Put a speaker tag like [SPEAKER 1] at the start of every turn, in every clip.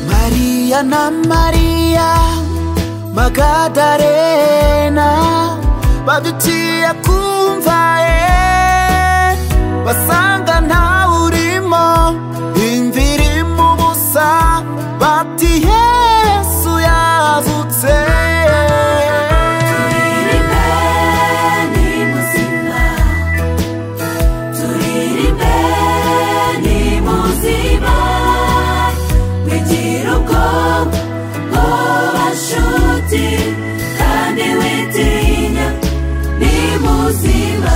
[SPEAKER 1] Maria na Mariya Magadarena badutiye kumva ye basanga ntawe urimo imva irimo ubusa bati Yesu yazutse
[SPEAKER 2] Ni muzima, turirimbeni muzima, wigira ubwoba, woba nshuti, kandi witinya, ni muzima.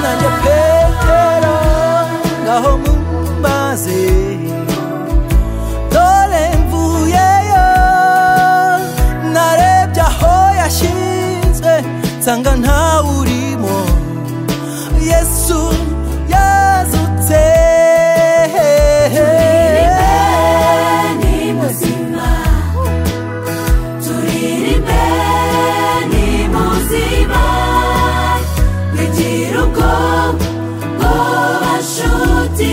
[SPEAKER 1] nanjye petero ngaho mumbaze dore mvuyeyo narebye aho yashinzwe nsanga ntawe urimo yesu yazutse
[SPEAKER 2] Turirimbeni muzima, turirimbeni muzima, wigira ubwoba, woba nshuti,